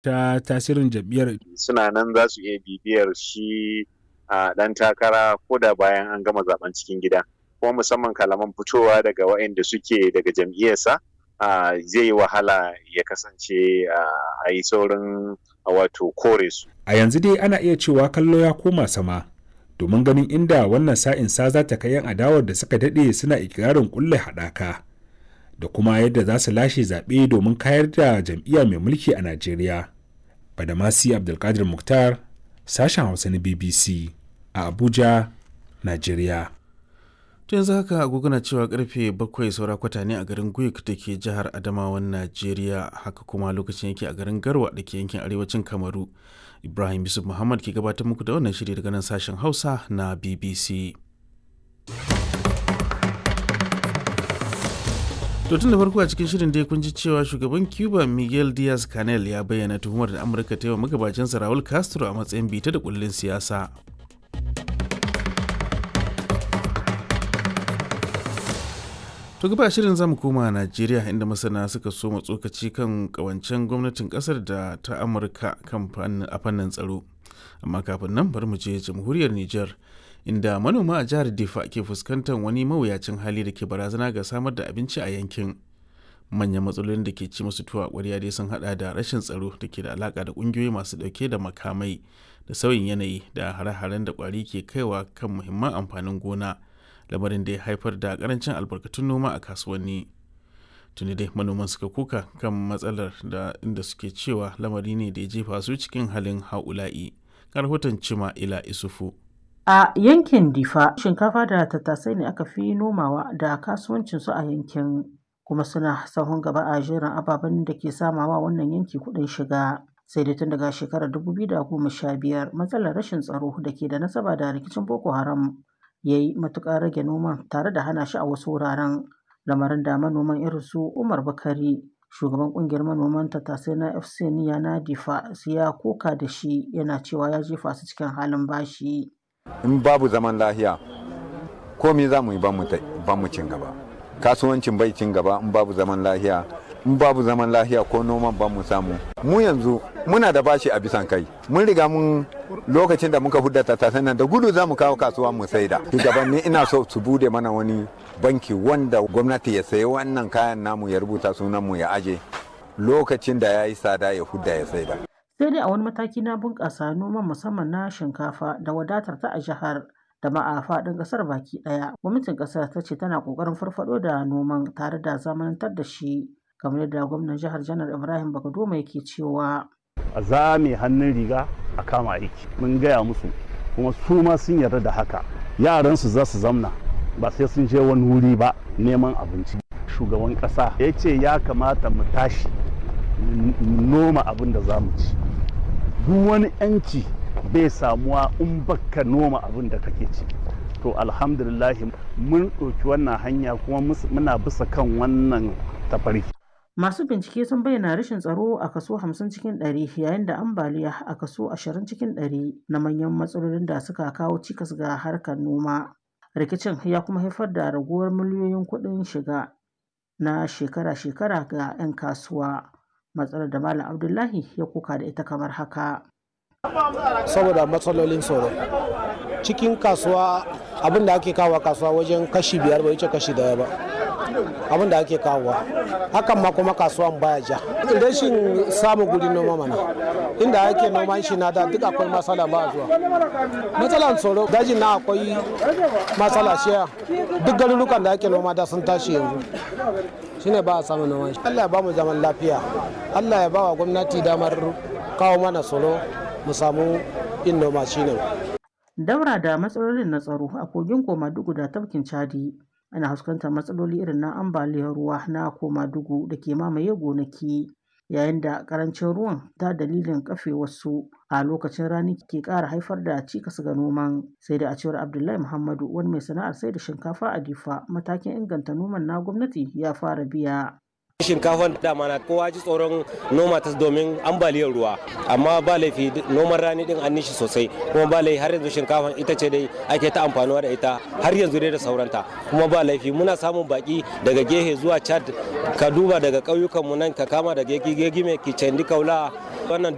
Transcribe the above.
ta tasirin jam'iyyar suna nan za su iya bibiyar shi a ɗan takara ko da bayan an gama zaben cikin gida kuma musamman kalaman fitowa daga waɗanda suke daga jam'iyyarsa zai yi wahala ya kasance a yi saurin wato kore su a yanzu dai ana iya cewa kallo ya koma sama domin ganin inda wannan sa'in sa za ta kai yan adawar da suka daɗe suna ikirarin kulle haɗaka da kuma yadda za su lashe zaɓe domin kayar da jam'iyya mai mulki a najeriya badamasi abdulkadir muktar sashen hausa na bbc a abuja najeriya to yanzu haka agogona cewa karfe bakwai saura kwata ne a garin guik da ke jihar adamawan najeriya haka kuma lokacin yake a garin garwa da ke yankin arewacin kamaru ibrahim yusuf muhammad ke gabatar muku da wannan shiri daga nan sashen hausa na bbc To tun da farko a cikin shirin dai kun ji cewa shugaban Cuba Miguel Diaz Canel ya bayyana tuhumar da Amurka ta yi wa magabacinsa Raul Castro a matsayin bita da kullin siyasa. To gaba shirin zamu koma Najeriya inda masana suka so tsokaci kan kawancen gwamnatin kasar da ta Amurka kan a fannin tsaro. Amma kafin nan bari mu je jamhuriyar Nijar. inda manoma a jihar Difa ke fuskantar wani mawuyacin hali da ke barazana ga samar da abinci a yankin. Manyan matsalolin da ke ci musu tuwa ƙwarya dai sun hada da rashin tsaro da ke da alaka da ƙungiyoyi masu ɗauke da makamai da sauyin yanayi da hare-haren da ƙwari ke kaiwa kan muhimman amfanin gona lamarin da ya haifar da ƙarancin albarkatun noma a kasuwanni. Tuni dai manoman suka kuka kan matsalar da inda suke cewa lamari ne da ya jefa su cikin halin haula'i. Karhoton Cima Ila Isufu. A yankin Difa, shinkafa da tattasai ne aka fi nomawa da kasuwancinsu a yankin, kuma suna sahun gaba a jerin ababen da ke samawa wannan yanki kuɗin shiga. Sai dai tun daga shekarar 2015 matsalar rashin tsaro da ke da nasaba da rikicin Boko Haram ya yi matuƙar rage noman tare da hana shi a wasu wuraren. Lamarin da manoman irin su Umar Bakari, shugaban ƙungiyar manoman tattasai na FC Niya na Difa, ya koka da shi yana cewa ya jefa su cikin halin bashi. in babu zaman lahiya komi za mu yi ba mu cin gaba kasuwancin bai cin gaba in babu zaman lahiya in babu zaman lahiya ko noman ba mu samu mu yanzu muna da bashi a bisan kai mun riga mun lokacin da muka hudda tattasan nan da gudu za mu kawo kasuwa mu saida shugabanni ina so su bude mana wani banki wanda gwamnati ya sayi wannan kayan namu ya rubuta sunan mu ya aje lokacin da ya yi tsada ya hudda ya saida sai dai a wani mataki na bunƙasa noman musamman na shinkafa da wadatar ta a jihar da ma a faɗin ƙasar baki ɗaya gwamnatin ƙasar ta ce tana ƙoƙarin farfaɗo da noman tare da zamanantar da shi kamar yadda gwamnan jihar janar ibrahim bagadoma yake cewa a zame hannun riga a kama aiki mun gaya musu kuma su ma sun yarda da haka yaransu za su zamna ba sai sun je wani wuri ba neman abinci shugaban ƙasa ya ce ya kamata mu tashi noma abin da za mu ci duk wani yanci bai samuwa in baka noma abin da kake ci to alhamdulillahi mun ɗauki wannan hanya kuma muna bisa kan wannan tafarki masu bincike sun bayyana rashin tsaro a kaso 50 cikin 100 yayin da ambaliya a kaso 20 cikin 100 na manyan matsalolin da suka kawo cikas ga harkar noma rikicin ya kuma haifar da raguwar miliyoyin kuɗin shiga na shekara-shekara ga 'yan kasuwa matsalar da malam abdullahi ya kuka da ita kamar haka saboda matsalolin tsoro cikin kasuwa abin da ake kawo kasuwa wajen kashi biyar bai wuce kashi daya ba abin da ake kawowa hakan ma kuma kasuwan baya ja rashin samun guri noma mana inda ake noman shi na da duk akwai matsala ba zuwa matsalan tsoro dajin na akwai matsala shiya duk garurukan da ake noma da sun tashi yanzu shine ba a samun noman shi Allah ya ba mu zaman lafiya Allah ya ba wa gwamnati damar kawo mana tsoro mu samu yin noma shine daura da matsalolin na tsaro a kogin komadugu da tafkin chadi ana fuskantar matsaloli irin na ambaliyar ruwa na komadugu da ke mamaye gonaki yayin da karancin ruwan ta dalilin kafe wasu a lokacin rani ke ƙara haifar da cikas ga noman sai da a cewar abdullahi muhammadu wani mai sana'ar sai da shinkafa a difa matakin inganta noman na gwamnati ya fara biya shinkafan dama na kowa ji tsoron noma ta domin ambaliyar ruwa amma ba laifi noman rani din an nishi sosai kuma ba laifi har yanzu shinkafan ita ce dai ake ta amfanuwa da ita har yanzu dai da sauranta kuma ba laifi muna samun baki daga gehe zuwa chad ka duba daga ƙauyukan mu nan ka kama daga gegi mai kicendi kaula wannan